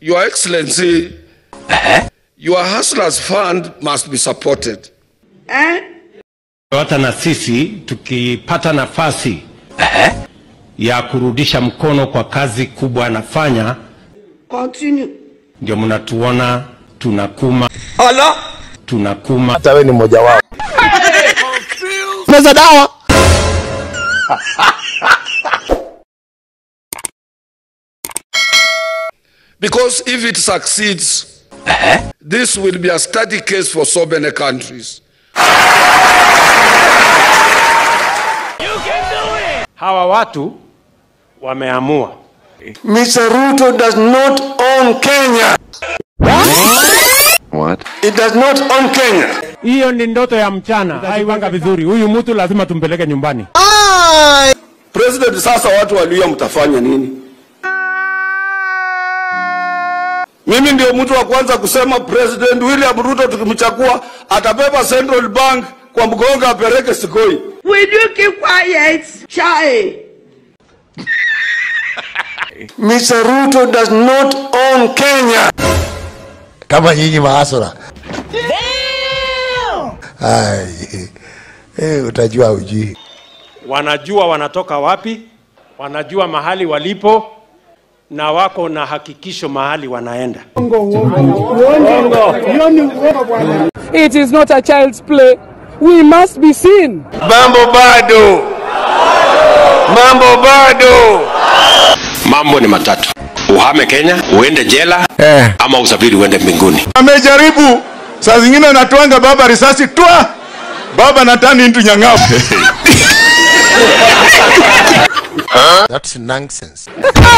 Your Excellency, your Hustlers Fund must be supported. hata na sisi tukipata nafasi ya kurudisha mkono kwa kazi kubwa anafanya, Continue. ndio mnatuona tunakuma tunakuma. hata wewe ni mmoja wao. Meza dawa. Because if it succeeds, this will be a study case for so many countries. Hawa watu wameamua Mr. Ruto does not own Kenya. What? It does not own Kenya. hiyo ni ndoto ya mchana, haiwanga vizuri. Huyu mtu lazima tumpeleke nyumbani. President, sasa watu walia mtafanya nini? Mimi ndio mtu wa kwanza kusema President William Ruto tukimchagua atabeba Central Bank kwa mgongo apeleke Sikoi. Will you keep quiet, Chai? Mr. Ruto does not own Kenya. Kama nyinyi maasura. Ai. Eh, utajua ujui. Wanajua wanatoka wapi, wanajua mahali walipo, na wako na hakikisho mahali wanaenda. It is not a child's play. We must be seen. Mambo bado. Mambo bado. Mambo ni matatu: uhame Kenya, uende jela Eh. ama usafiri uende mbinguni. amejaribu saa zingine anatwanga baba risasi twa baba natani into nyang'afu That's nonsense.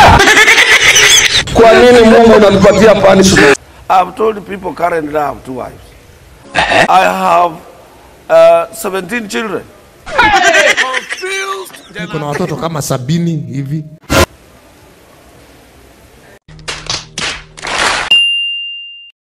Kwa nini Mungu unanipatia punishment? I've told people currently I have two wives. I have uh, 17 children. Kuna watoto kama sabini hivi.